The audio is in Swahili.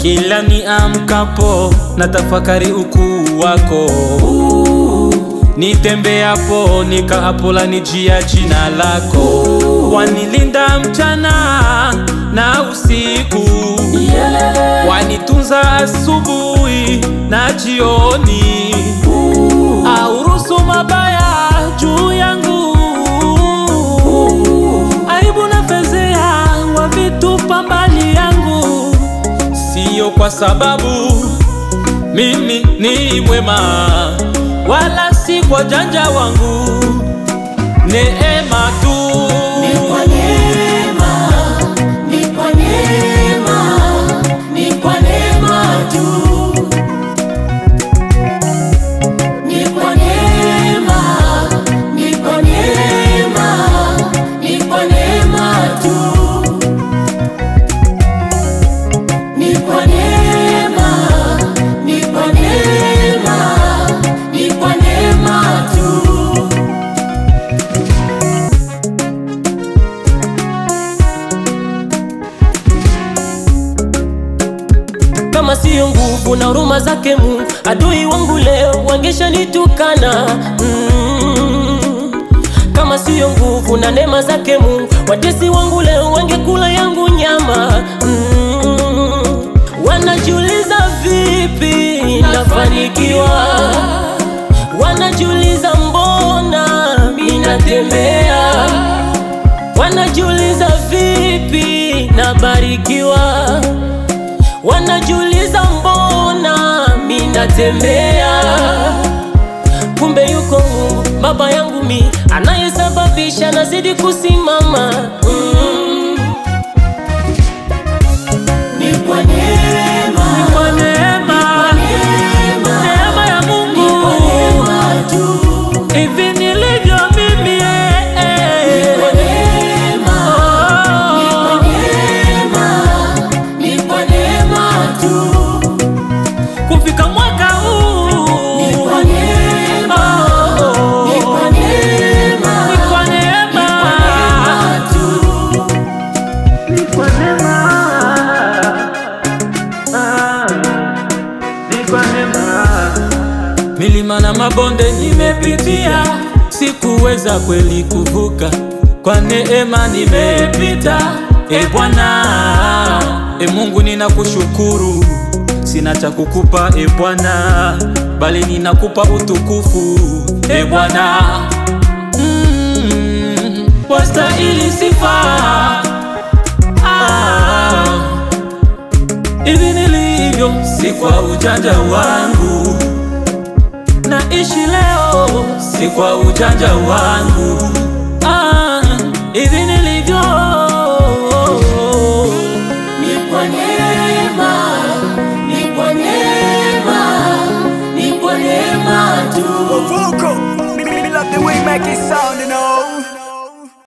Kila niamkapo na tafakari ukuu wako, nitembeapo nikaapo lanijia jina lako, wanilinda mchana na usiku, wanitunza asubuhi na jioni, aurusu mabaya juu yangu, aibu na fezea wavitupa mbali yangu, siyo kwa sababu mimi ni mwema, wala si kwa janja wangu, neema tu. Ni kwa neema, ni kwa neema, ni kwa neema tu. Ni kwa neema, ni kwa neema, ni kwa neema tu. Ni kwa neema, ni kwa neema, ni kwa neema tu. kama siyo nguvu na huruma zake Mungu, adui wangu leo wangeshanitukana. Mm. Kama siyo nguvu na neema zake Mungu, watesi wangu leo wangekula yangu nyama. Mm. Wanajiuliza vipi nafanikiwa, wanajiuliza mbona minatembea, wanajiuliza vipi nabarikiwa wanajiuliza mbona minatembea, kumbe yuko Mungu baba yangu mi anayesababisha nazidi kusimama. Mm. Ni kwa neema, Kwa neema, neema, neema ya Mungu neema tu. hivi nilivyo mimi eh, eh. Kwa neema, Oh. neema, ni kwa neema tu. kufika mwaka huu Ni kwa neema, Oh. ni kwa neema, Ni kwa neema. neema tu. Ni kwa neema. Ah, ni kwa neema. Milima na mabonde nimepitia, sikuweza kweli kuvuka, kwa neema nimepita. E Bwana, e Mungu ninakushukuru, sina cha kukupa e Bwana, bali ninakupa utukufu e Bwana. Mm, wastahili sifa Ah, hivi nilivyo si kwa ujanja wangu, naishi leo si kwa ujanja wangu,